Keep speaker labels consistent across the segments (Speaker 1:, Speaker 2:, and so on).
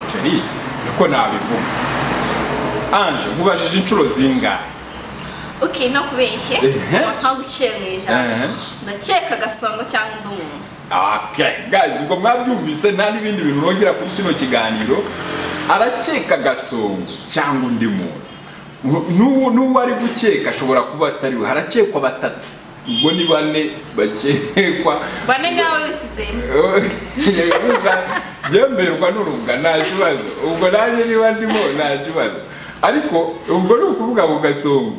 Speaker 1: umuceri niko nabivuga anje nkubajije inshuro zingahe
Speaker 2: ok nakubeshye
Speaker 1: Ehe.
Speaker 2: nta guciye mu
Speaker 1: Ehe.
Speaker 2: ijana ndakeka agasongo cyangwa undi muntu
Speaker 1: Okay, guys, ubwo mwabyumvise nta n'ibindi bintu nongera kuri kino kiganiro arakeka gasongo cyangwa undi muntu N'u- n'uwo n'uwo ari gukeka ashobora kuba atari we harakekwa batatu ubwo ni bane bakekwa
Speaker 2: bane nawe bisize
Speaker 1: yemerwa yemerwa n'urunga nta kibazo ubwo nanjye niba ndimo nta kibazo ariko ubwo ni ukuvuga mu gasongo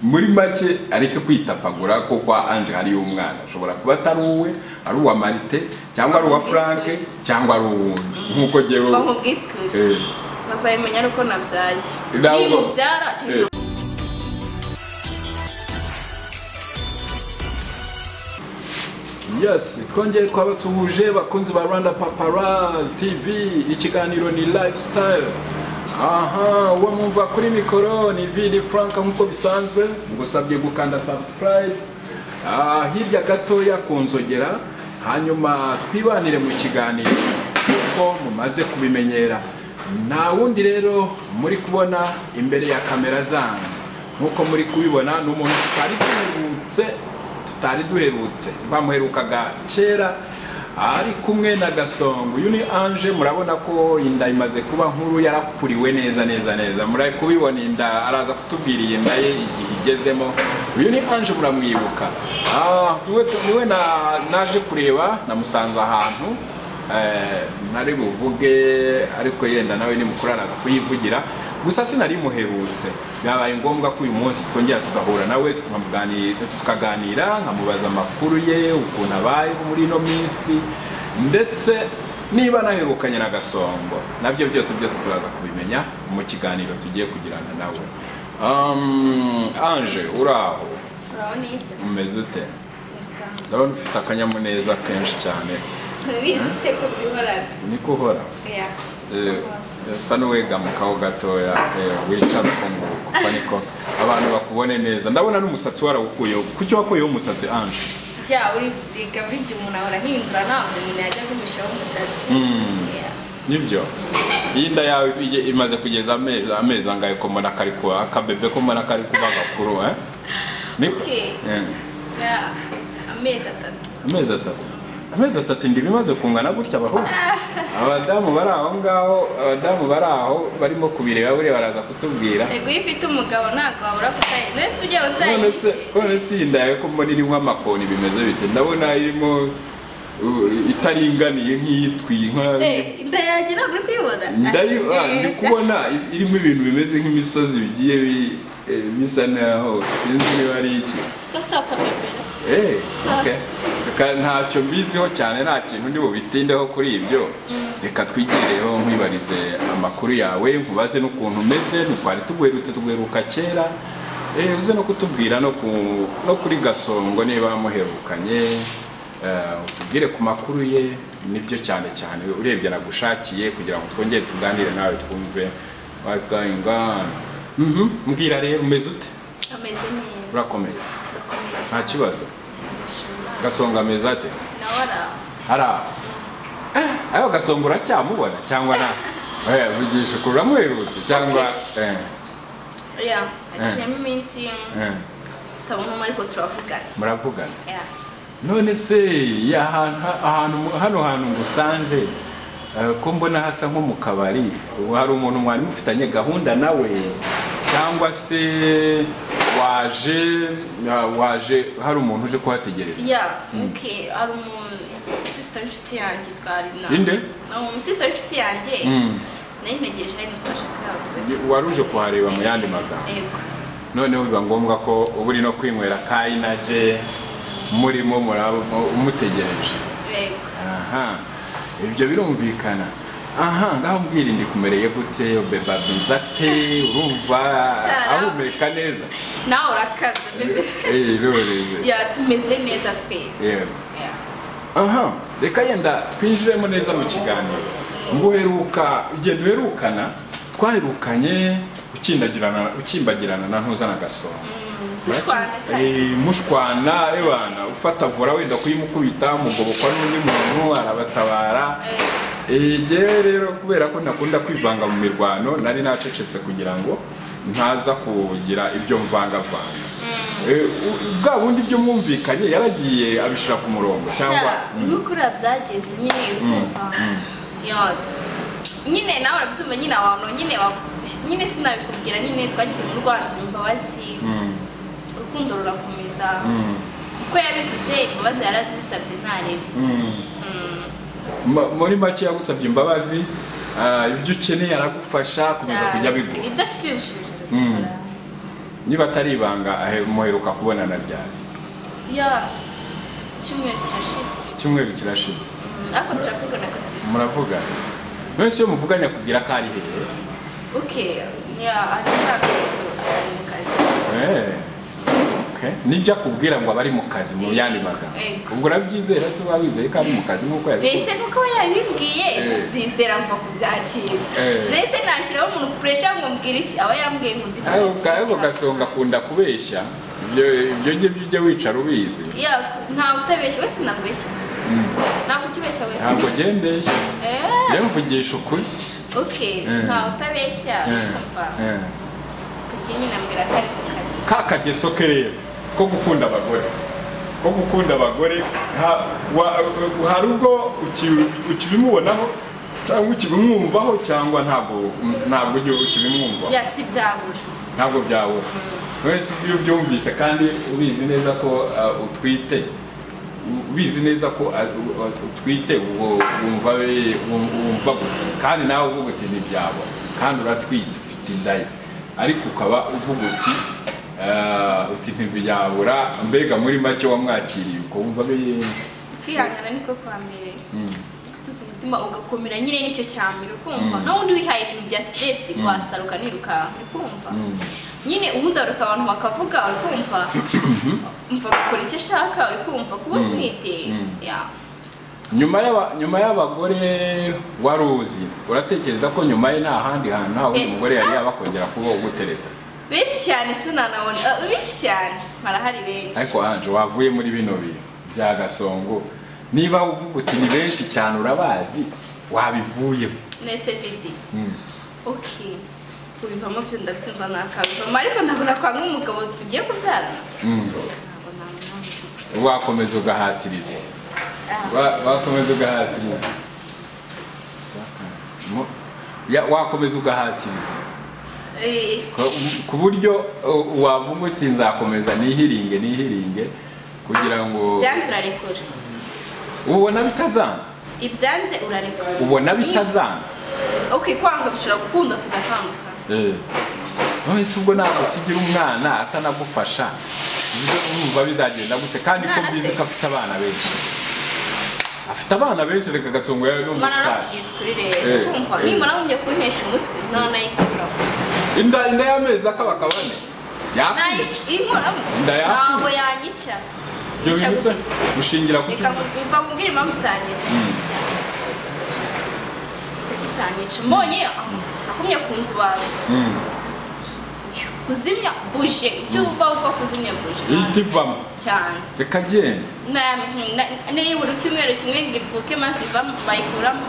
Speaker 1: muri make areke kwitapagura ko kwa anje hariyo umwana ashobora kuba atari uwe ari uwa marite cyangwa ari uwa franke cyangwa ari uwundi nk'uko jyewe
Speaker 2: bampa ubwisukure
Speaker 1: Eh,
Speaker 2: bazabimenya nuko nabyaye
Speaker 1: Ntabwo-
Speaker 2: niba ubyara
Speaker 1: eh.
Speaker 2: cyangwa
Speaker 1: yes twongeye twabasuhuje bakunzi ba rwanda paparazzi tv ikiganiro ni lifestyle aha uwo mwumva kuri mikoro ni vidi frank nk'uko bisanzwe ngusabye gukanda subscribe Ah, hirya gatoya kunzogera hanyuma twibanire mu kiganiro kuko mumaze kubimenyera nta wundi rero muri kubona imbere ya kamera zanyu nk'uko muri kubibona ni umuntu tutari duherutse tutari duherutse twamuherukaga kera ari kumwe na gasongo uyu ni anje murabona ko inda imaze kuba nkuru yarakuriwe neza neza neza muri kubibona inda araza kutubwira iyi nda ye igihe igezemo uyu ni anje muramwibuka Ah, niwe niwe na- naje kureba namusanze ahantu Eh, nari buvuge ariko yenda nawe ni mukuru araza kuyivugira gusa sinari muherutse byabaye ngombwa ko uyu munsi twongera tugahura nawe tukamugani- tukaganira nkamubaza amakuru ye ukuntu abayeho muri ino minsi ndetse niba naherukanye na gasongo nabyo byose byose turaza kubimenya mu kiganiro tugiye kugirana nawe Um, anje uraho
Speaker 2: urabona iyi se
Speaker 1: umeze ute
Speaker 2: Isa.
Speaker 1: ndabona ufite akanyamuneza kenshi cyane
Speaker 2: ntubizi se ko bihorana
Speaker 1: niko uhora
Speaker 2: ya
Speaker 1: Eh, usa n'uwegamukaho gatoya eh, wicara ukunguka uko niko abantu bakubone neza ndabona n'umusatsi warawukuyeho kuki wakuyeho umusatsi anje
Speaker 2: ya uri kudega buri gihe umuntu ahora ahindura ntabwo umuntu yajya agumishaho umusatsi Yeah.
Speaker 1: nibyo iyi nda yawe ije- imaze kugeza amezi amezi angahe ko mbona kari kuba akabebe ko mbona kari kuba gakuru eh? Niko?
Speaker 2: Okay.
Speaker 1: Eh,
Speaker 2: Ya, amezi atatu
Speaker 1: amezi atatu amezi atatu inda iba imaze kungana gutya abahungu abadamu bari aho ngaho abadamu bari aho barimo kubireba buriya baraza kutubwira
Speaker 2: ego iyo ufite umugabo ntabwo wabura kutayi none se ujya
Speaker 1: none se
Speaker 2: uzayihishe
Speaker 1: none se iyi nda yawe ko mbona irimo amakoni bimeze bite ndabona irimo uh, itaringaniye nk'iyitwi nka
Speaker 2: Eh, inda yanjye ntabwo uri kuyibona
Speaker 1: ndayo
Speaker 2: Ah,
Speaker 1: ah, ndi
Speaker 2: igenda.
Speaker 1: kubona i- irimo ibintu bimeze nk'imisozi bigiye bi- eh, bisa naho sinzi niba ari iki
Speaker 2: Kose akapepera.
Speaker 1: Eh,
Speaker 2: Ah.
Speaker 1: okay. Reka ntacyo mbiziho cyane nta kintu ndi bubitindeho kuri ibyo reka twigireho nkwibarize amakuru yawe nkubaze n'ukuntu umeze ntitwari tuguherutse tuguheruka kera Eh, uze no kutubwira no, ku, no kuri gasongo niba muherukanye Eh, utubwire ku makuru ye nibyo cyane cyane urebye nagushakiye kugira ngo twongere tuganire nawe twumve what's going on Mhm, mbwira rero umeze ute
Speaker 2: ameze neza
Speaker 1: urakomeye
Speaker 2: Urakomeye
Speaker 1: nta
Speaker 2: cyane.
Speaker 1: kibazo
Speaker 2: Cyane ashimwe.
Speaker 1: gasongo ameze ate
Speaker 2: nawe araho
Speaker 1: hariya ayo gasongo uracyamubona cyangwa nta vugisha ukuri uramuherutse cyangwa eh,
Speaker 2: ya haciyemo iminsi
Speaker 1: eh,
Speaker 2: tutabonamo ariko turavugana
Speaker 1: muravugana
Speaker 2: Ya.
Speaker 1: none se ya hantu- ahantu- hano hantu ngusanze eh, ko mbona hasa nko mu kabari ubu hari umuntu mwari mufitanye gahunda nawe cyangwa se waje waje hari umuntu uje kuhategereza
Speaker 2: ya ok hari umusisita w'inshuti yanjye twari na
Speaker 1: Inde?
Speaker 2: Ni umusisita w'inshuti yanjye
Speaker 1: Mm.
Speaker 2: nari ntegereje ariko twashakiraho
Speaker 1: Ni- wari uje kuhareba mu yandi magambo
Speaker 2: yego
Speaker 1: noneho biba ngombwa ko uba uri no kwinywera ka inaje murimo muraba umutegereje
Speaker 2: yego
Speaker 1: aha ibyo birumvikana aha ngaho mbwira ndi kumereye gute beba bizate urumva
Speaker 2: Sara.
Speaker 1: ahumeka neza
Speaker 2: nawe urakabya bebe
Speaker 1: Eh, none.
Speaker 2: ya tumeze neza twese
Speaker 1: Yego.
Speaker 2: Ya.
Speaker 1: aha reka yenda twinjiremo neza mu kiganiro nguheruka igihe duherukana twaherukanye ukindagirana ukimbagirana na ntuzana gasongo
Speaker 2: dushwana cyane.
Speaker 1: Eh, mushwana ebana ufata vora wenda kuyimukubita mugobokwa n'undi muntu arabatabara
Speaker 2: Eh,
Speaker 1: ege rero kubera ko ntakunda kwivanga mu mirwano nari nacecetse kugira ngo ntaza kugira ibyo mvangavanga Eh, u- bwa bundi byo mwumvikanye yaragiye abishyira ku murongo cyangwa
Speaker 2: kuriya byagenze nyine ukumva yo nyine nawe urabyumva nyine abantu nyine wa- nyine sinabikubwira nyine twageze mu rwanzu imbabazi
Speaker 1: Mm,
Speaker 2: urukundo rurakomeza
Speaker 1: mm,
Speaker 2: uko yabivuze imbabazi yarazisabye ntarebe
Speaker 1: mm. Ma- muri make yagusabye imbabazi ah, ibyo ukeneye aragufasha komeza kujya bigura
Speaker 2: ibyo afite ubushobozi
Speaker 1: Mm.
Speaker 2: arabikora.
Speaker 1: niba atari ibanga ahe- muheruka kubonana ryari
Speaker 2: ya icyumweru kirashize
Speaker 1: icyumweru kirashize
Speaker 2: Mm, ariko turavugana kuri telefone
Speaker 1: muravugana nonese iyo muvuganya kugira ko ari hehe
Speaker 2: okay ya ari nshaka ari mu kazi
Speaker 1: Eh, okay. nibyo akubwira ngo aba ari mu kazi mu yandi magambo
Speaker 2: Yego.
Speaker 1: ubwo urabyizera se waba wizeye ko ari mu kazi nk'uko yabikubwiye
Speaker 2: mbese nuko we yabimbwiye
Speaker 1: Eh.
Speaker 2: kubyizera mva kubyakira
Speaker 1: Eh.
Speaker 2: mbese nashyiraho umuntu puresha ngo mubwire iki aba yambwiye ngo ndi
Speaker 1: Ariko ubwawe ugasonga akunda kubeshya ibyo ibyo ngibyo ujya wicara ubizi
Speaker 2: ya ntawe utabeshya wese nabeshya ntabwo ukibeshya we
Speaker 1: ntabwo ugembeshya
Speaker 2: Eh,
Speaker 1: rero mvugisha ukuri
Speaker 2: okay
Speaker 1: Eh.
Speaker 2: ntawe utabeshya kumva
Speaker 1: Eh.
Speaker 2: kuki nyine ambwira ko ari mu kazi
Speaker 1: ka kageso ke rero ko gukunda abagore ko gukunda abagore ha- wa- hari ubwo uki- ukibimubonaho cyangwa ukibimwumvaho cyangwa ntabwo ntabwo ujya ukibimwumvaho
Speaker 2: ya si byabura
Speaker 1: ntabwo byabura wese iyo ubyumvise kandi ubizi neza ko uh, utwite u- ubizi neza ko uh, uh, utwite ubwo wumva we- wum- wumva gutya kandi nawe uvuga uti ntibyabura kandi uratwite ufite inda ye ariko ukaba uvuga uti uh, uti ntibyabura mbega muri make wamwakiriye uko wumva be
Speaker 2: kwihangana niko kwa mbere tuzi umutima ugakomera nyine nicyo cya mbere ukumva n'ubundi wihaye ibintu bya stress wasaruka nirukanka urikumva nyine uhudaruka abantu bakavuga urikumva umva agakora icyo ashaka urikumva kuba utwite ya
Speaker 1: nyuma y'aba- nyuma y'abagore wari uzi uratekereza ko nyuma ye nta handi hantu nta wundi
Speaker 2: Eh.
Speaker 1: mugore yari yabakongera kuba ugutereta
Speaker 2: benshi cyane sinanabona ah, benshi cyane barahari benshi
Speaker 1: ariko anje wavuye muri bino bintu bya gasongo niba uvuga uti ni benshi cyane urabazi wabivuyemo
Speaker 2: nese bidi
Speaker 1: Mm.
Speaker 2: ok kubivamo byo ndabyumva nakabivamo ariko ndabona kwa nk'umugabo tugiye kubyarana
Speaker 1: Mm.
Speaker 2: ntabwo namwanga
Speaker 1: wakomeza ugahatiriza
Speaker 2: Ah.
Speaker 1: Wa- wakomeza ugahatiriza Mu- ya- wakomeza ugahatiriza
Speaker 2: Eh,
Speaker 1: Ku- ku buryo uh, wavuga uti nzakomeza nihiringe nihiringe kugira ngo
Speaker 2: byanze urarekura
Speaker 1: ubona bitazana
Speaker 2: ibyanze urarekura
Speaker 1: ubona bitazana
Speaker 2: okay kwanga bishobora gukunda tugatandukana
Speaker 1: none se ubwo ntabwo usigira umwana atanagufasha ibyo urumva bizagenda gute kandi ko
Speaker 2: Umwana
Speaker 1: mbizi
Speaker 2: se-
Speaker 1: ko afite abana benshi afite abana benshi reka agasongo yawe ni
Speaker 2: mana
Speaker 1: umusitari
Speaker 2: nakubwiza ukuri
Speaker 1: Eh,
Speaker 2: rero kumva
Speaker 1: eh.
Speaker 2: nimba nagumye kuntesha umutwe nta nayikuraho
Speaker 1: inda inda y'amezi akabakabane yakwica
Speaker 2: nayikoramo
Speaker 1: Inda yawe?
Speaker 2: ntabwo yanyica
Speaker 1: ibyo
Speaker 2: Yica
Speaker 1: bintu se
Speaker 2: gutese.
Speaker 1: ushingira ku
Speaker 2: reka mvuga mubwire impamvu utanyica utanyica mbonye ah, agumye ku nzu waza
Speaker 1: Mm.
Speaker 2: kuzimya buje icyo uba uva kuzimya buje
Speaker 1: ihita ivamo
Speaker 2: cyane
Speaker 1: reka agende
Speaker 2: Na- na- nibura icyumweru kimwe ngo ivuke maze ivamo bayikuramo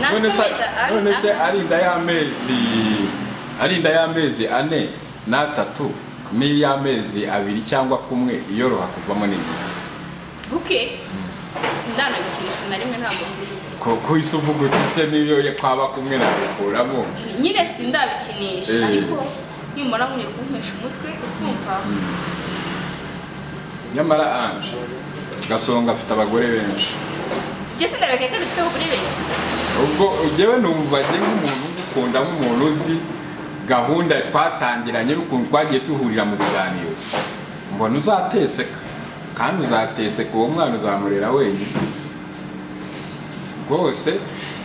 Speaker 1: none se
Speaker 2: natwe
Speaker 1: none se ari inda y'amezi ari inda y'amezi ane n'atatu n'iy'amezi abiri cyangwa kumwe iyoroha kuvamo n'indi
Speaker 2: buke gusa ndanabikinisha na rimwe ntabwo mbizi
Speaker 1: ko uhise uvuga uti se niyo ye kwaba kumwe nabikuramo
Speaker 2: nyine sindabikinisha
Speaker 1: Eh.
Speaker 2: ariko nimara nkumye kumpesha umutwe ukumva
Speaker 1: nyamara anje gasonga afite abagore benshi
Speaker 2: sijya sindabeka ko dufite abagore benshi
Speaker 1: ubwo ujyewe numva njye nk'umuntu ugukunda nk'umuntu uzi gahunda twatangiranye n'ukuntu twagiye duhurira mu biganiro mbona uzateseka kandi uzateseka uwo mwana uzamurera wenyine rwose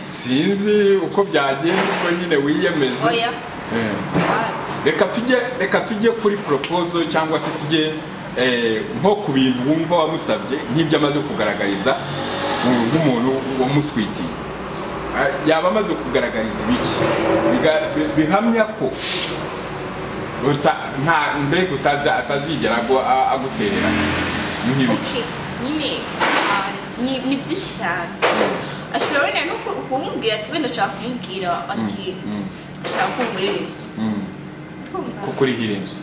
Speaker 1: sinzi uko byagenda ubwo nyine wiyemeze
Speaker 2: oya
Speaker 1: Eh.
Speaker 2: wawe.
Speaker 1: reka tujye reka tujye kuri proposal cyangwa se tujye eh, nko ku bintu wumva wamusabye nk'ibyo amaze kugaragariza mu- nk'umuntu wamutwitiye Ah, yaba amaze kugaragariza ibiki Biga- bi- bihamya ko uta- nta mbega utaza- atazigera agwa- a- aguterera nk'ibiki
Speaker 2: Okay, nyine ah, ni ni byinshi cyane ashobora wenda no ku- kumubwira ati wenda ushaka kumubwira ati ushaka kungurira inzu Kumva?
Speaker 1: kuko urihira inzu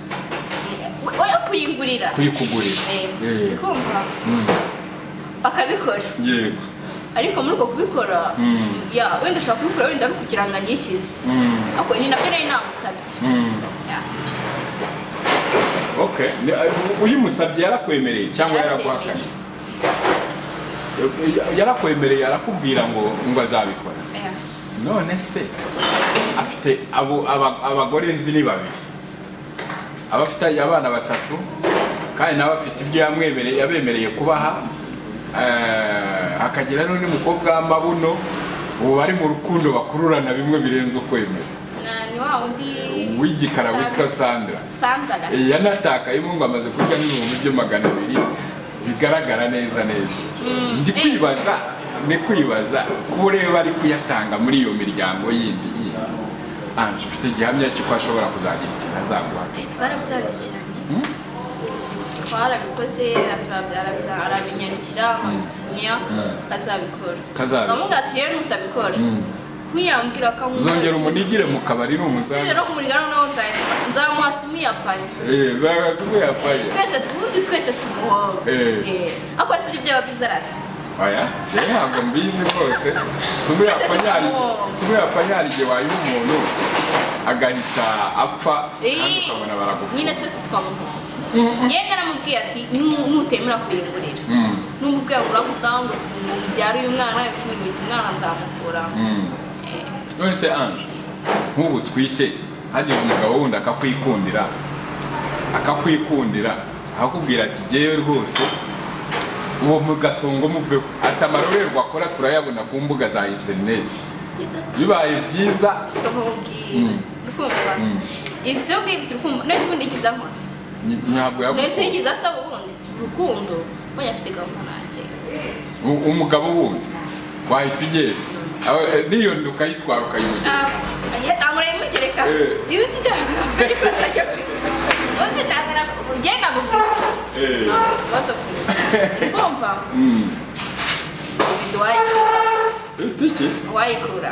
Speaker 2: We- oya kuyigurira
Speaker 1: kuyikugurira
Speaker 2: Eh,
Speaker 1: Eh,
Speaker 2: kumva
Speaker 1: mm,
Speaker 2: bakabikora
Speaker 1: yego
Speaker 2: ariko muri uko kubikora
Speaker 1: Mm.
Speaker 2: ya wenda ushobora kubikora wenda ari kugira ngo anikize
Speaker 1: Mm,
Speaker 2: ako ni nabyo nari namusabye
Speaker 1: mm.
Speaker 2: Ya.
Speaker 1: okay Ni- uh, uyimusabye yarakwemereye cyangwa yaraguhakanye
Speaker 2: Yarabyemeye.
Speaker 1: yarakwemereye arakubwira ngo ngo azabikora
Speaker 2: Ya.
Speaker 1: none se afite abo aba- abagore nzi ni babiri aba afite abana batatu kandi nawe afite ibyo yamwemereye yabemereye kubaha eh, hakagira n'undi mukobwa w'amabuno ubu bari mu rukundo bakururana bimwe birenze ukwemera
Speaker 2: Na- ni wa wundi
Speaker 1: w'igikara witwa
Speaker 2: Sandra.
Speaker 1: sandra
Speaker 2: Sandra.
Speaker 1: Eh, yanatakayemo ngo amaze kurya n'ibihumbi byo magana abiri bigaragara neza neza ndi kwibaza ni kwibaza ko ureba ari kuyatanga muri iyo miryango yindi yindi anje ufite igihamya cy'uko ashobora kuzagira ikintu azaguha
Speaker 2: Eh, twarabyandikiranye twarabikoze turabya- arabinyandikira nkamusinya azabikora
Speaker 1: Kazabikora.
Speaker 2: nkamubwira ati rero nutabikora kuyambwira akamubwira
Speaker 1: uzongera
Speaker 2: ati,
Speaker 1: umunigire mu kabari ni
Speaker 2: Sibira
Speaker 1: umusaza
Speaker 2: no kumurigana noneho nza- nzamuhasi umuyapanye
Speaker 1: eee zahagaze uyapaye
Speaker 2: twese ubundi twese tumuhonga
Speaker 1: Eh.
Speaker 2: ako sibyo byaba byiza arara
Speaker 1: oya rero ntabwo mbizi rwose
Speaker 2: Twese tukamuhoza.
Speaker 1: si uyapanyara igihe wayiha umuntu agahita apfa kandi ukabona
Speaker 2: nyine
Speaker 1: baragufunga
Speaker 2: twese twamuhonga yewe naramubwiye ati "Nu- nutemera kuyigurira
Speaker 1: Mm,
Speaker 2: n'umubwiye ngo uravuga ngo tubyara uyu mwana ikintu iki umwana nzamukura
Speaker 1: mm.
Speaker 2: Eh,
Speaker 1: none se anje nk'ubu twite hagize umugabo wundi akakwikundira akakwikundira akakubwira ati jyewe rwose uwo mugasongo muveho ati amarorerwa akora turayabona ku mbuga za interineti bibaye byiza
Speaker 2: tukamubwira urukumva ibyo ngibyo urukumva nese ubundi igize nkora
Speaker 1: ny- ntabwo
Speaker 2: nese
Speaker 1: yagukunda
Speaker 2: igize atsa ubundi urukundo mbonye afite gahunda nanjye
Speaker 1: U- umugabo wundi wahita ugenda Awe, eh, niyonda ukayitwara ukayimugera
Speaker 2: ntangura yimugereka
Speaker 1: Eh.
Speaker 2: iyo ndangura kandi kosa cyo kwibuka undi ndangura ugenda mu buzima
Speaker 1: Eh.
Speaker 2: ntabwo ikibazo kwibuka urumva
Speaker 1: Mm.
Speaker 2: ibintu wayi-
Speaker 1: Ufite iki
Speaker 2: wayikura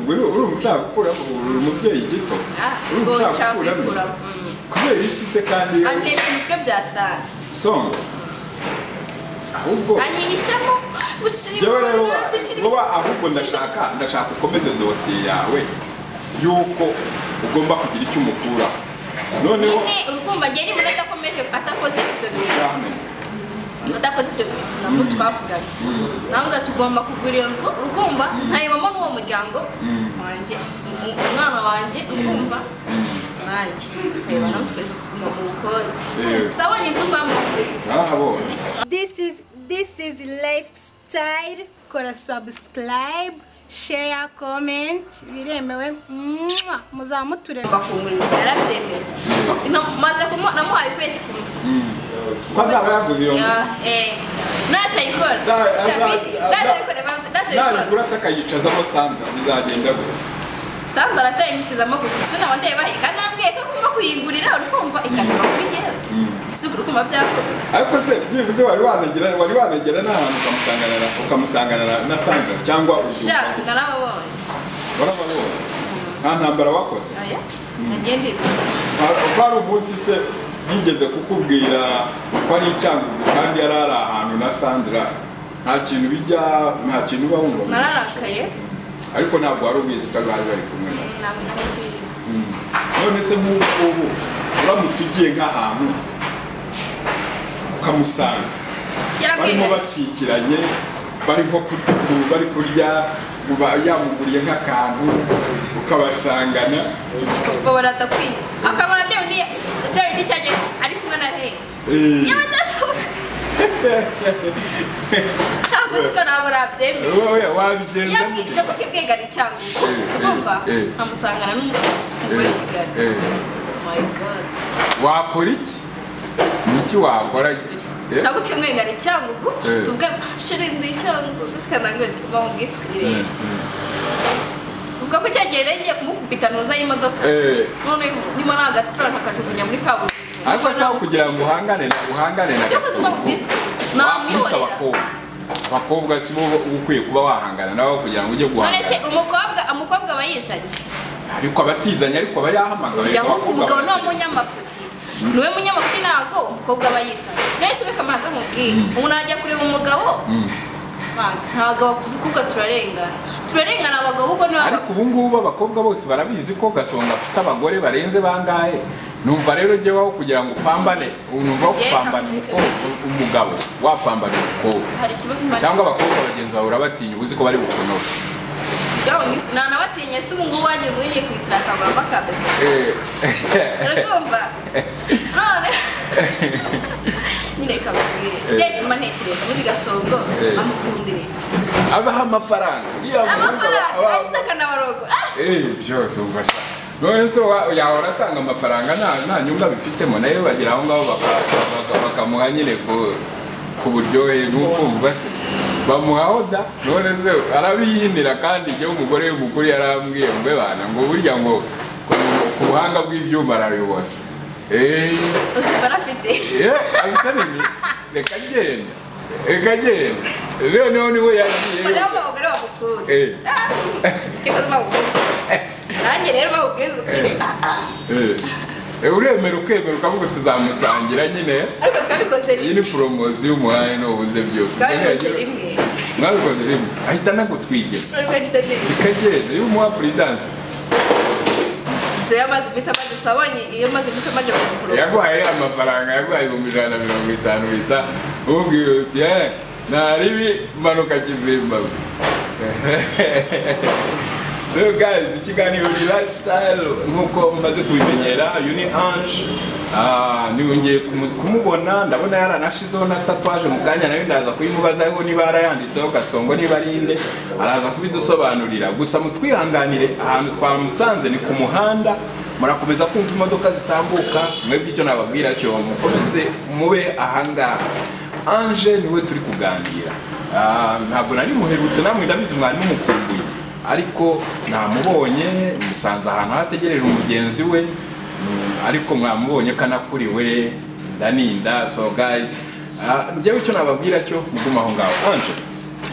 Speaker 1: uri ushaka gukuramo uri umubyeyi gito
Speaker 2: Ah,
Speaker 1: Uri
Speaker 2: ngo
Speaker 1: umushaka
Speaker 2: nshaka
Speaker 1: gukuramo?
Speaker 2: kuyikura
Speaker 1: kubera iki se kandi iyo-
Speaker 2: antesha umutwe bya sitari
Speaker 1: songa ahubwo
Speaker 2: anyihishamo
Speaker 1: njyewe rero
Speaker 2: gushima
Speaker 1: vuba ahubwo ndashaka ndashaka ukomeze dosiye yawe yuko ugomba kugira icyo umukuraho noneho
Speaker 2: nyine urukumva njye nibona adakomeje atakoze ibyo bintu
Speaker 1: Ntibyamenye.
Speaker 2: atakoze ibyo bintu nabwo twavugaga ntabwo tugomba kugura iyo nzu urukumva ntayibamo n'uwo muryango wanjye u- u- umwana wanjye urukumva nanjye tukarebana twese kuguma mu bukode
Speaker 1: Eh.
Speaker 2: gusa abonye inzu mbamo
Speaker 1: narahabonye
Speaker 3: This is this is lifestyle. Kora subscribe, share, comment. Biremewe. Mwah! Muzaba muturema.
Speaker 2: ngomba kungura inzu yarabyemeye Na- maze kumuha namuhaye ukwezi kumwe
Speaker 1: ko azaba yaguze iyo nzu
Speaker 2: natayikora
Speaker 1: Na-
Speaker 2: Shafidi,
Speaker 1: na- na-
Speaker 2: natayikora banza natayikora
Speaker 1: nabikura se akayicazamo sandra bizagenda gute
Speaker 2: sandra arasaba inyikizamo gutu se nawe ndayibaheka nambwiye ko agomba kuyigurira urikumva ikanyuma kuri njyewe ese ubwo urikumva byakorwa
Speaker 1: ariko se byibuze wari wanagera wari wanagera n'ahantu ukamusangana na- ukamusangana na- na sandra cyangwa
Speaker 2: sha
Speaker 1: ubyumva
Speaker 2: narababonye
Speaker 1: warababonye nta ntambara wakoze
Speaker 2: oya nagiye ndira
Speaker 1: kwari umunsi se yigeze kukubwira ko ari icyangugu kandi yari ari ahantu na sandra nta kintu bijya nta kintu uba wumva
Speaker 2: nararakaye
Speaker 1: ariko ntabwo wari ubizi ko bari bari kumwe nawe
Speaker 2: ntabwo namubwiriza
Speaker 1: none se nk'ubu ngubu uramutse ugiye nk'ahantu ukamusanga barimo
Speaker 2: yarabwiriza
Speaker 1: bakikiranye bari nko kurya utuntu bari kurya uba yamuguriye nk'akantu ukabasangana
Speaker 2: ciciko baba baradakwiye akabona bya bindi bya bindi cyagiye ari kumwe na reba
Speaker 1: Eh,
Speaker 2: yewe ndatuka ntabwo nziko nabo nabyemeye
Speaker 1: wowe wabigenza gute?
Speaker 2: yabwiza kutibwigana icyangugu urumva
Speaker 1: eh.
Speaker 2: nkamusangana n'umugore kigali
Speaker 1: Eh, eh.
Speaker 2: my god
Speaker 1: wakora iki ni iki wakora Eh?
Speaker 2: ntabwo twimwigana icyangugu
Speaker 1: Eh.
Speaker 2: tuvuge shirinda icyangugu tukanange bamubwisikirire
Speaker 1: Mm,
Speaker 2: uvuga ko cyagiye rero ngiye kumukubita ntuza y'imodoka
Speaker 1: Eh,
Speaker 2: none nimo nta gatura ntakajugunya muri kaburimbo
Speaker 1: ariko ashaka kugira ngo uhangane na uhangane na
Speaker 2: cyo kuzima
Speaker 1: gasuku
Speaker 2: ubwisikirire
Speaker 1: wakubise
Speaker 2: namwihorera
Speaker 1: abakobwa abakobwa si bo uba ukwiye kuba wahangana nabo kugira ngo ujye
Speaker 2: none se
Speaker 1: guhangana
Speaker 2: umukobwa umukobwa aba yizanye
Speaker 1: ariko abatizanye ariko aba yahamagawe
Speaker 2: yaho umugabo ni
Speaker 1: barateganya.
Speaker 2: umunyamafuti niwe munyamafuti ntabwo umukobwa aba yisanga none se bikamanza nkubwira umuntu ajya kureba umugabo
Speaker 1: Mm.
Speaker 2: Bana, ntabwo abakobwa turarengana turarengana abagabo ubwo niba
Speaker 1: ariko ubu ngubu abakobwa bose barabizi ko gasonga afite abagore barenze bangahe numva rero jyeweho kugira ngo upambane ubu numva wo
Speaker 2: Yeka,
Speaker 1: kupambana
Speaker 2: mureke
Speaker 1: umukobwa- umugabo wapambana umukobwa
Speaker 2: hari ikibazo mba
Speaker 1: cyangwa abakobwa bagenzi bawe urabatinya uba uzi ko bari bukunobe
Speaker 2: Jya wumvise, nta nabatinye se ubu ngubu wajya ugiye kwitira akabura makabe
Speaker 1: Eh,
Speaker 2: urabyumva none nyine kababwira
Speaker 1: Eh.
Speaker 2: bya kimba ntekereza muri gasongo
Speaker 1: Eh.
Speaker 2: amukundire
Speaker 1: abaha amafaranga iyo
Speaker 2: amafaranga agisaka n'abarogo Ah!
Speaker 1: Eh, byose umva sha. none se wa- yahora atanga amafaranga nta nta nyungu abifitemo nayo bagera aho ngaho baka- baka- bakamuha nyine ku ku buryohe n'ukumva se bamuha oda none se arabiyihinira kandi ibyo umugore w'umukuru yarambwiye ngo bana ngo burya ngo ku- ku buhanga bw'ibyuma arabibona Eh,
Speaker 2: ubuzima arafite
Speaker 1: Eh, abita nini reka agenda reka agenda rero niho niho yagiye
Speaker 2: hariho abagore bamukunda
Speaker 1: Eh.
Speaker 2: cyangwa bamubwiza nanjye rero bamubwiza ukuri
Speaker 1: Eh. Eh, eh, uremera ukemera ukavuga tuzamusangira nyine
Speaker 2: ariko twabikoze
Speaker 1: iyi
Speaker 2: rimwe
Speaker 1: ni poromosiyo umuhaye n'ubuze byose
Speaker 2: twabikoze rimwe
Speaker 1: mwabikoze rimwe ahita anagutwigira
Speaker 2: ariko ntitazirikana
Speaker 1: ikagenda iyo umuha puridanse
Speaker 2: inzu yamaze iminsi amaze sabonye iyo amaze iminsi amaze kumugura
Speaker 1: yaguhaye amafaranga yaguhaye ibihumbi ijana na mirongo itanu bita umubwira uti "Eh, nta ribi manuka kizimbabwe rero guys ikiganiro ni lifestyle nk'uko mumaze kubimenyera uyu ni ange Ah, nongeye kumu- kumubona ndabona yaranashizeho na tatuwaje mu kanya nayo ndaza kuyimubazaho niba yarayanditseho gasongo niba ari inde araza kubidusobanurira gusa mutwihanganire ahantu twamusanze ni ku muhanda murakomeza kumva imodoka zitambuka mwebwe icyo nababwira cyo mukomeze mube ahangaha Ange niwe turi kuganira Ah, ntabwo nari muherutse namwe ndabizi mwari mumukumbuye ariko namubonye musanze ahantu hategereje umugenzi we mm, ariko mwamubonye ko anakuriwe ndaninda so guys ah, njyewe icyo nababwira cyo mugume aho ngaho Ange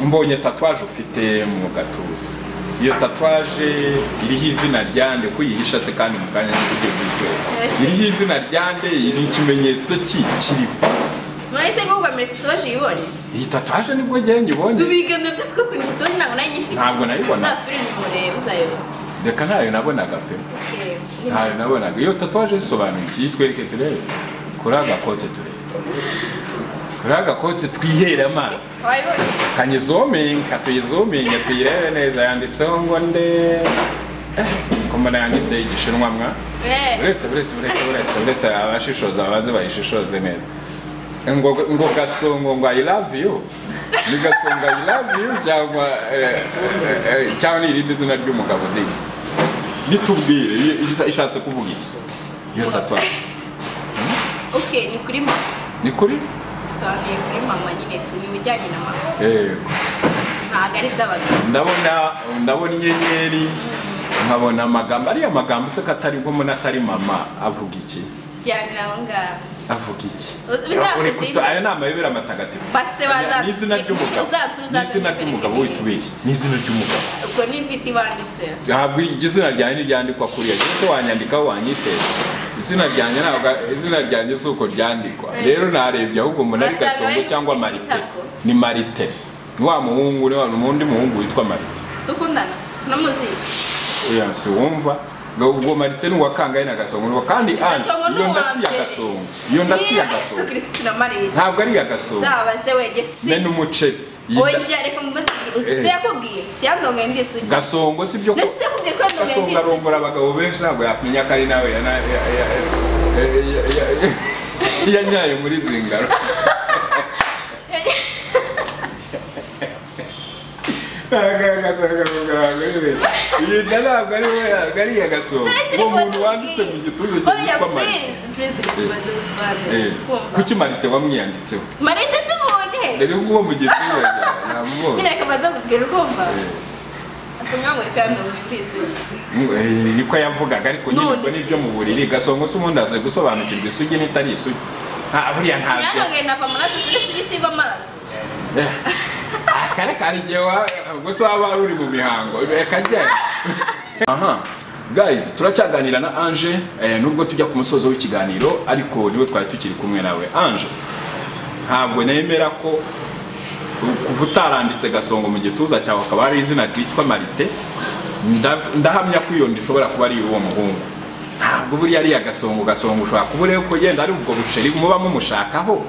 Speaker 1: mbonye tatuwaje ufite mu gatuza iyo tatuwaje iriho izina ryande kuyihisha se kandi mu kanya ntikugiye kuyitwereka
Speaker 2: Yes.
Speaker 1: iriho izina ryande ni ikimenyetso ki kiriho
Speaker 2: mwahise mubwa mbere tatuwaje uyibonye
Speaker 1: iyi tatuwaje nibwo njyewe nyibonye
Speaker 2: ibiganiro byose uko kuntu tatuwaje ntabwo nayo nyifite
Speaker 1: ntabwo nayibona
Speaker 2: uzasubire umurebe uzayobora
Speaker 1: reka ntayo nabonaga pe ntayo nabonaga iyo tatuwaje zisobanuye iki yitwereke turebe kuri aka kote turebe kuri aka kote twihere amaso
Speaker 2: wayibonye
Speaker 1: kanyizomenga tuyizomenga tuyirebe neza yanditseho ngo nde Eh, ko mbona yanditseho igishinwa mwa
Speaker 2: Eh,
Speaker 1: uretse uretse uretse uretse uretse abashishoza baze bayishishoze neza ngo ngo gasongo ngo i love you ni gasongo i love you cyangwa eh, eh, eh, cyangwa ni irindi zina ry'umugabo ni nitubwire i- i- ishatse kuvuga iki iyo tatuwaje
Speaker 2: okay ni kuri mama
Speaker 1: ni kuri
Speaker 2: sobanuye kuri mama nyine tu ni ibijyanye na mama
Speaker 1: yego
Speaker 2: ntabwo ari iby'abagabo
Speaker 1: ndabona ndabona inyenyeri nkabona amagambo ariya magambo se ko atari ngo umuntu atari mama avuga iki
Speaker 2: bijyanye nabo ngabo
Speaker 1: avuga iki
Speaker 2: Bizavuze
Speaker 1: Uri kutu-
Speaker 2: ibi.
Speaker 1: aya ni amayobera matagatifu
Speaker 2: Base bazatubwira.
Speaker 1: ni izina ry'umugabo
Speaker 2: Uzatura,
Speaker 1: ni
Speaker 2: uzatura
Speaker 1: izina ry'umugabo
Speaker 2: imbere
Speaker 1: witubeshye ni izina ry'umugabo
Speaker 2: ubwo ni mfite ibanditse
Speaker 1: ntabwo iryo zina ryanjye ryandikwa kuriya cyangwa se wanyandikaho wanyiteza izina ryanjye ntabwo izina ryanjye si uko ryandikwa
Speaker 2: Eh.
Speaker 1: rero narebye ahubwo umuntu ari
Speaker 2: Urasanga
Speaker 1: gasongo
Speaker 2: bari
Speaker 1: cyangwa
Speaker 2: bafite
Speaker 1: marite
Speaker 2: ibitabo.
Speaker 1: ni marite ni wa muhungu ni wa undi muhungu witwa marite
Speaker 2: dukundana n'umuziki
Speaker 1: Oya, si wumva ngo ubwo marite ni uwa kangahe na gasongo ni uwa kandi andi
Speaker 2: Gasongo ni
Speaker 1: iyo nda
Speaker 2: uwa
Speaker 1: si iya
Speaker 2: mbere.
Speaker 1: gasongo iyo nda si iya
Speaker 2: yesu
Speaker 1: gasongo
Speaker 2: kirisiti na mariya
Speaker 1: ntabwo ari iya gasongo
Speaker 2: zabaze wege si
Speaker 1: be n'umuceri Iyi
Speaker 2: wowe
Speaker 1: da-
Speaker 2: ibyo ariko mumaze kugira
Speaker 1: Eh.
Speaker 2: uzi yakubwiye si yandongaye ndisugi
Speaker 1: gasongo si byo ko
Speaker 2: nasi yakubwiye ko yandongaye
Speaker 1: gasongo
Speaker 2: ndisugi
Speaker 1: arongora abagabo benshi ntabwo yamenya ko ari nawe yana- ya- ya- ya- ya- ya- ya- yanyaye muri zingaro yinda ntabwo ari we ntabwo ari iya gasongo uwo muntu wanditse mu gituza cye witwa marite Eh, kuki marite wamwiyanditseho
Speaker 2: marite si mubonye
Speaker 1: dore uwo mu gituza cyawe
Speaker 2: nyine
Speaker 1: namubonye
Speaker 2: reka maze kubwira ukumva asa nkaho weka yandongaye ndisugi
Speaker 1: Eh, niko yavugaga ariko nyine
Speaker 2: None
Speaker 1: ubwo
Speaker 2: se.
Speaker 1: nibyo mu buriri gasongo se ubundi azi gusobanukirwa isugi n'itari isugi nta buriya ntabyo
Speaker 2: yandongaye na pamaraso si n'isugi siva amaraso
Speaker 1: Eh, kare kare igihe wa gusa waba wari uri mu mihango reka njye aha guys turacyaganira na ange eh, nubwo tujya ku musozo w'ikiganiro ariko niwe twari tukiri kumwe nawe ange ntabwo nemera ko kuva utaranditse gasongo mu gituza cyawe akaba hari izina ryitwa marite nda- ndahamya ko iyo ndishobora kuba ari uwo muhungu ntabwo buriya ariya gasongo gasongo ushobora kuba ureba ko yenda ari ubwo buceri muba mumushakaho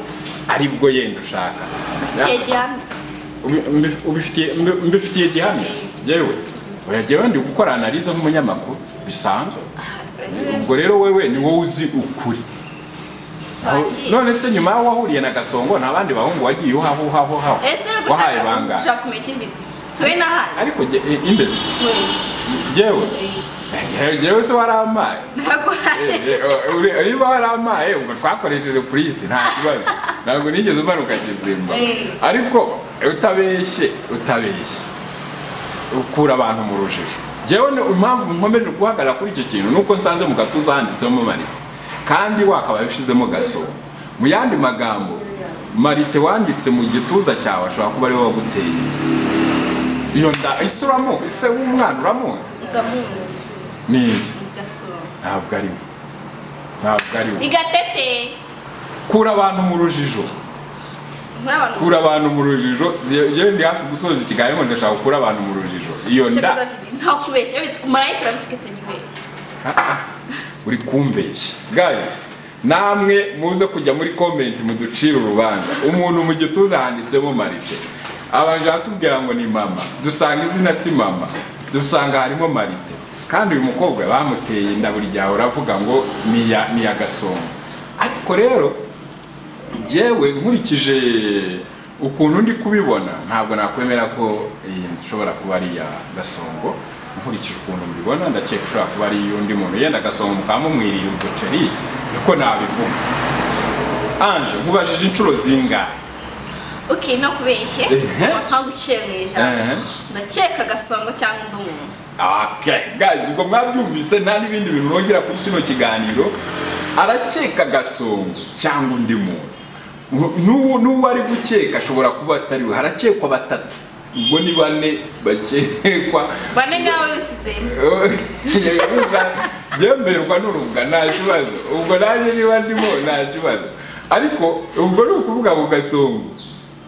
Speaker 1: aribwo yenda ushaka
Speaker 2: igihe gihamye
Speaker 1: Ubi- mbi- ubifitiye- mbi- mbifitiye gihamya yewe oya jyewe ndi gukora analize nk'umunyamakuru bisanzwe ubwo rero wewe ni wowe uzi ukuri
Speaker 2: Twagiye.
Speaker 1: none se nyuma y'aho wahuriye na gasongo nta bandi bahungu wagiye uhaho uhaho uhaho
Speaker 2: ese rero
Speaker 1: wahaye
Speaker 2: gushaka
Speaker 1: bangahe
Speaker 2: gushaka kumenya ifite siwe nahaye
Speaker 1: ariko jye- e, imbere jyewe Eh, jyewe se warampaye
Speaker 2: ntaguhaye
Speaker 1: Eh, eh, uri- niba warampaye ubwo twakoresheje purisi nta kibazo ntabwo nigeze umanuka kizimba
Speaker 2: Eh.
Speaker 1: ariko eh, utabeshye utabeshye ukura abantu mu rujijo jyewe ni- impamvu nkomeje guhagarara kuri icyo kintu nuko nsanze mu gatuza handitsemo marite kandi wakabaye ushizemo gasoro mu yandi magambo marite wanditse mu gituza cyawe ashobora kuba ariwe waguteye iyo nda ise uramuzi ise w'umwana uramuzi
Speaker 2: ndamuzi
Speaker 1: ni nde?
Speaker 2: gasoro
Speaker 1: ntabwo ari we ntabwo ari we
Speaker 2: ni gatete
Speaker 1: kura abantu mu rujijo
Speaker 2: muri abantu
Speaker 1: kura abantu mu rujijo yewe ndi hafi gusoza ikiganiro ngo ndashaka gukura abantu mu rujijo iyo
Speaker 2: icyo
Speaker 1: nda
Speaker 2: afite nta kubeshya wese marayika urabisikata ntibeshye
Speaker 1: uri kumbeshya guys namwe muze kujya muri comment muducire urubanza umuntu mu gituza handitsemo marite abanje atubwira ngo ni mama dusanga izina si mama dusanga harimo marite kandi uyu mukobwa bamuteye inda buri gihe uravuga ngo ni iya- ni iya gasongo ariko rero jyewe nkurikije ukuntu ndi kubibona ntabwo nakwemera ko iyi ishobora kuba ari iya gasongo nkurikije ukuntu mbibona ndakeka ishobora kuba ari iy'undi muntu yenda gasongo mukaba mumwirira uduceri niko nabivuga anje nkubajije inshuro zingahe
Speaker 2: ok no kubeshye
Speaker 1: Ehe.
Speaker 2: nta guciye mu ijambo
Speaker 1: Ehe.
Speaker 2: ndakeka agasongo cyangwa undi muntu
Speaker 1: Okay, guys, ubwo mwabyumvise nta n'ibindi bintu nongera kuri kino kiganiro arakeka gasongo cyangwa undi muntu N'uwo- n'uwo ari gukeka ashobora kuba atari we harakekwa batatu ubwo ni bane bakekwa
Speaker 2: bane nawe usizemo
Speaker 1: yemerwa n'urubwa nta kibazo ubwo nanjye niba ndimo nta kibazo ariko ubwo ni ukuvuga mu gasongo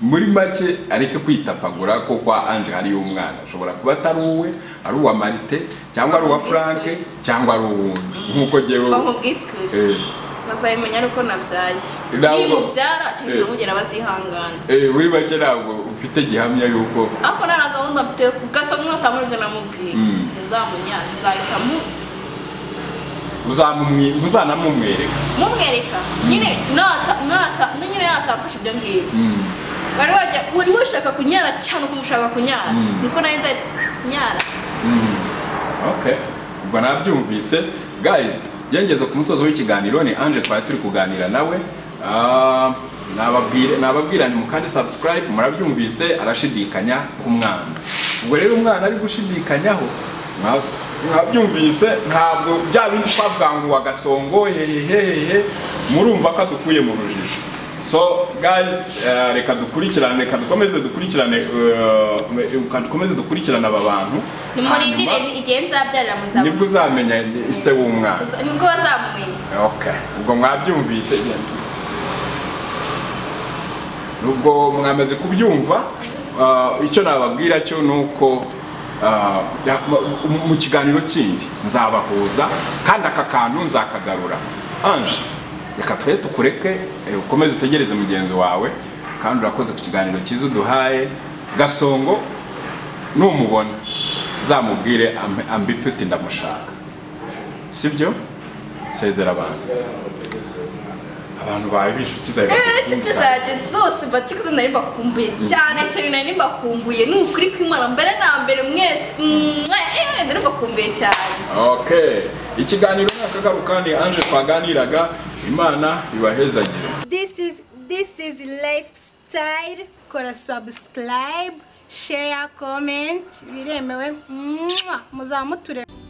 Speaker 1: muri make areke kwitapagura ko kwa anje hariyo umwana ashobora kuba atari uwe ari uwa marite cyangwa ari uwa franke cyangwa ari uwundi nk'uko jyewe
Speaker 2: bamubwisikure
Speaker 1: Eh,
Speaker 2: bazabimenya nuko nabyaye
Speaker 1: Ntabwo-
Speaker 2: nimubyara cyangwa
Speaker 1: Eh.
Speaker 2: ntamugera bazihangana
Speaker 1: eh, muri make ntabwo ufite gihamya y'uko
Speaker 2: ariko nta na gahunda mfite yo gasongo nutamura ibyo namubwiye sinzamunyara nzahita mu-
Speaker 1: uzamumwi- ntuzanamumwereka
Speaker 2: mumwereka nyine nata nata no nyine natamfasha ibyo ngibyo bari bajya wari washaka kunyara cyane ukuntu ushaka kunyara niko nawe nzahita nyara
Speaker 1: okay ubwo nabyumvise guys yengeze ku musozo w'ikiganiro ni anje twari turi kuganira nawe Ah, nababwire nababwira ni mukandi subscribe murabyumvise arashidikanya ku mwana ubwo rero umwana ari gushidikanyaho mwa- mwabyumvise ntabwo bya bindi twavuga ngo wa gasongo hehehehehe murumva ko adukuye mu rujijo so guys eh, reka dukurikirane reka dukomeze dukurikirane eh, reka dukomeze dukurikirane aba bantu
Speaker 2: nimurindire
Speaker 1: Hanyuma-
Speaker 2: igihe nzabyarira
Speaker 1: nibwo
Speaker 2: muzabona
Speaker 1: uzamenya ise w'umwana
Speaker 2: nibwo bazamumenya
Speaker 1: okay ubwo mwabyumvise nubwo mwamaze kubyumva ah, icyo nababwira cyo ni uko ah, ya- mu- mu kiganiro kindi nzabahuza kandi aka kantu nzakagarura anje reka twe tukureke eh, ukomeze utegereze mugenzi wawe kandi urakoze ku kiganiro cyiza uduhaye gasongo numubona zamubwire ampe- ambipye uti ndamushaka sibyo sezera abantu abantu bawe b'inshuti zawe
Speaker 2: inshuti zanjye zose mbatikuzo nari mbakumbuye cyane cyane nari mbakumbuye ni ukuri kw'imana mbere na mbere mwese mwah, eh, nari mbakumbuye cyane
Speaker 1: okay ikiganiro nakagaruka ni anje twaganiraga imana ibahezagire
Speaker 3: This is this is lifestyle. Kora subscribe, share, comment. Biremewe. Mwah! Muzamuture.